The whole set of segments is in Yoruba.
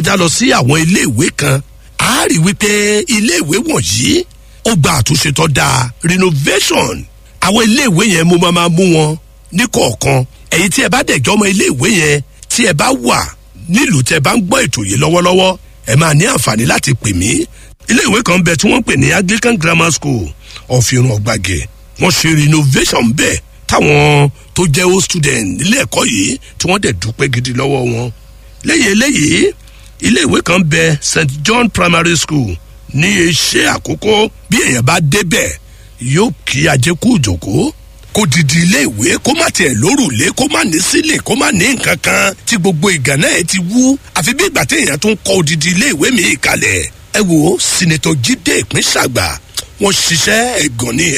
kọjá lọ sí àwọn iléèwé kan a rí wípé iléèwé wọ̀nyí ó gba àtúnṣe tó dáa renovation àwọn iléèwé yẹn mo máa máa mú wọn ní kọ̀ọ̀kan ẹ̀yin tí ẹ bá dẹ̀jọ́ ọmọ iléèwé yẹn tí ẹ bá wà nílùú tẹ bá ń gbọ́ ètò yìí lọ́wọ́lọ́wọ́ ẹ máa ní àǹfààní láti pè mí iléèwé kan bẹ tí wọ́n pè ní anglican grammar school ọ̀fìrùn ọ̀gbàgẹ̀ wọ́n ṣe renovation bẹ́ẹ̀ táwọn tó jẹ́ old student nílé ẹ̀kọ́ yìí tí wọ́n dẹ̀ dúpẹ́ gidi lọ́wọ́ wọn lẹ́yìn eléyìí iléèwé kan bẹ st john primary school ní iṣẹ́ àkókò bí èèyàn bá débẹ̀ yóò kí ajé kú ìjòkó kó didi iléèwé kó má tiẹ̀ lórùlé kó má ní sílẹ̀ kó má ní nǹkan kan tí gbogbo ìgànnà ẹ̀ ti wú àfi bí ìgbà téèyàn tún kọ́ odidi iléèwé mi kalẹ̀ ẹ wo sinetọ jíde ìpín ṣàgbà wọn ṣiṣẹ́ ẹ̀gàn ní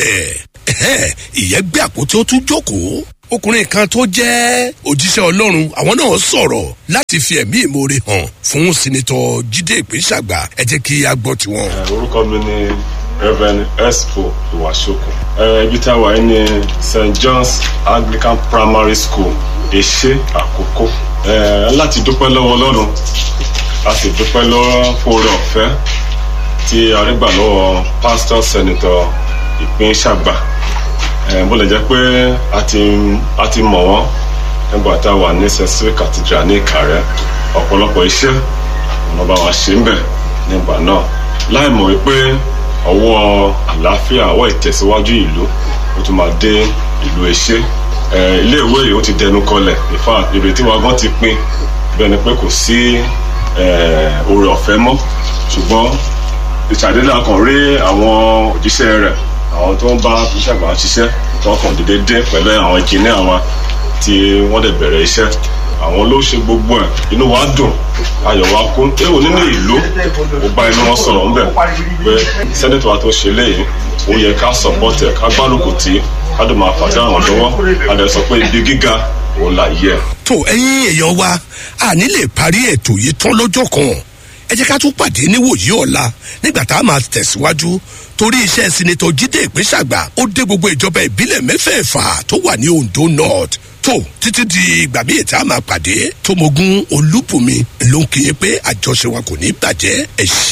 ẹ̀ ìyẹn gbé àpótí ó tún jókòó ọkùnrin kan tó jẹ́ òjíṣẹ́ ọlọ́run àwọn náà sọ̀rọ̀ láti fi ẹ̀mí ìmoore hàn fún sinetọ jíde ìpín ṣàgbà ẹ jẹ́ kí a gbọ́ tiwọn. orúkọ mi ni reverend expo iwasoko ibi tá a wà yìí ní st john's anglican primary school èṣe àkókò láti dúpẹ́ lọ́wọ́ ọlọ́run a sì dúpẹ́ lọ́wọ́ fúnra ọ̀fẹ́ tí a rí gbà lọ́wọ́ pastor senator ìpín ṣàgbà bó lè jẹ́ pé a ti mọ̀ wọ́n nígbà tá a wà ní st cathedral ní ìkàrẹ́ ọ̀pọ̀lọpọ̀ iṣẹ́ ọ̀nà bá wa ṣe ń bẹ̀ nígbà náà láì mọ̀ wípé ọwọ́ àlàáfíà ọwọ́ ìtẹ̀síwájú ìlú ó tún máa dé ìlú ẹṣẹ́ iléèwé yìí ó ti dẹnu kọlẹ̀ ìfà ìrètí wa gan ti pin bẹ́ẹ̀ ni pé kò sí oore ọ̀fẹ́ mọ́ ṣùgbọ́n ìṣàdédé kan rí àwọn òjíṣẹ́ rẹ̀ àwọn tó ń bá ìṣàgbà ṣiṣẹ́ tó kàn dédé dé pẹ̀lú àwọn ìkíní àwọn tí wọ́n dẹ̀ bẹ̀rẹ̀ iṣẹ́ àwọn ló ṣe gbogbo ẹ̀ inú wa dùn ayọ̀ wa kún ewu nínú ìlú ó bá inú wọn sọ̀rọ̀ ńbẹ̀ pé sẹ́nẹ̀tì wa tó ṣe léyìí ó yẹ ká sọ̀pọ̀tì ẹ̀ ká gbárùkù tí ká dùn máa fàtí àwọn lọ́wọ́ a lè sọ pé ibi gíga òun là yẹ. tó ẹyin èèyàn wa a ní lè parí ètò yìí tán lọ́jọ́ kan ẹ jẹ́ ká tún pàdé níwòyí ọ̀la nígbà tá a máa tẹ̀síwájú torí iṣẹ́ sinetọ jíde ìpínṣàgbà ó dé gbogbo ìjọba ìbílẹ̀ mẹ́fẹ̀ẹ̀fà tó wà ní ondo north tó títí di ìgbà míì tá a máa pàdé tómogun olúbùnmi ló ń kí yín pé àjọṣe wa kò ní bàjẹ́ ẹ̀ ṣe.